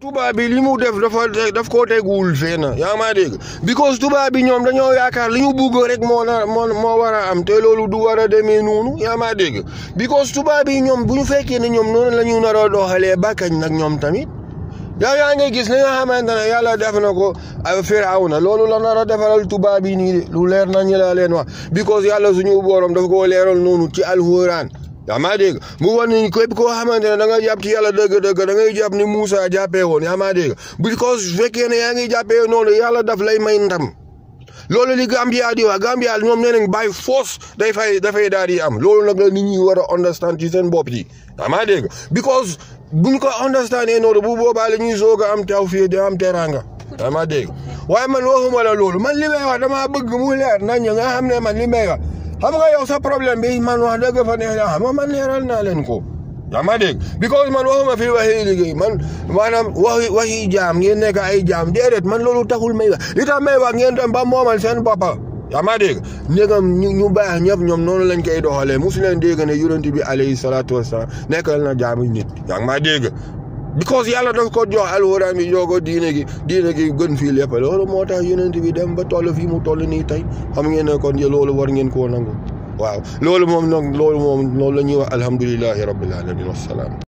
tubaab bi li mu def dafa daf koo teguwul fenn yaa maa dégg because tubaab bi ñoom dañoo yaakaar li ñu bugg rek moo na moo moo war a am te loolu du war a demee noonu yaa maa dégg because tubaab bi ñoom bu ñu fekkee ne ñoom noonu la ñu nar a doxalee bàkkañ nag ñoom tamit yaa yaa ngi gis li nga xamante ne yàlla def na ko Firawna loolu la nar a defaral tubaab yi nii de lu leer nañu la leen wax because yàlla suñu borom dafa koo leeral noonu ci alxuraan yaa maa dégg mu wan ni képp koo xamante ne da nga jàpp ci yàlla dëgg-dëgg da ngay jàpp ni Moussa jàppee woon yaa maa dégg because su fekkee ne yaa ngi jàppee noonu yàlla daf lay may ndam loolu li Gambia di wax Gambia ñoom nee nañ by force day fay dafay daal di am loolu nag la nit ñi war a understand ci seen bopp yi yaa maa dégg because buñ ko understand noonu bu boobaa la ñuy soog a am taw fii di am teranga yaa maa dégg waaye man waxuma la loolu man li may wax damaa bëgg mu leer nañ nga xam ne man li may wax xam nga yow sa problème bi man wax dëgg fa neex na xam nga man leeral naa leen ko yaa ma dégg because man waxuma fi waxi liggéey man maanaam waxi waxi jaam ngeen nekk ay jaam déedéet man loolu taxul may wax li tax may wax ngeen dem ba moomal seen boppa yaa ma dégg ndegam ñu ñu baax ñëpp ñoom noonu lañ koy doxalee mosu leen dégg ne yonent bi alayhi salaatu wasalaam nekkal na jaamu nit yaa ma dégg because yàlla daf ko jox alxuraan bi jox ko diine gi diine gi gën fii lépp loolu moo tax yonent bi dem ba toll fii mu toll nii tey xam ngeen ne kon loolu war ngeen koo nangu waaw loolu moom nag loolu moom loolu la ñuy wax alhamdulilahi rabbil alamin wassalaam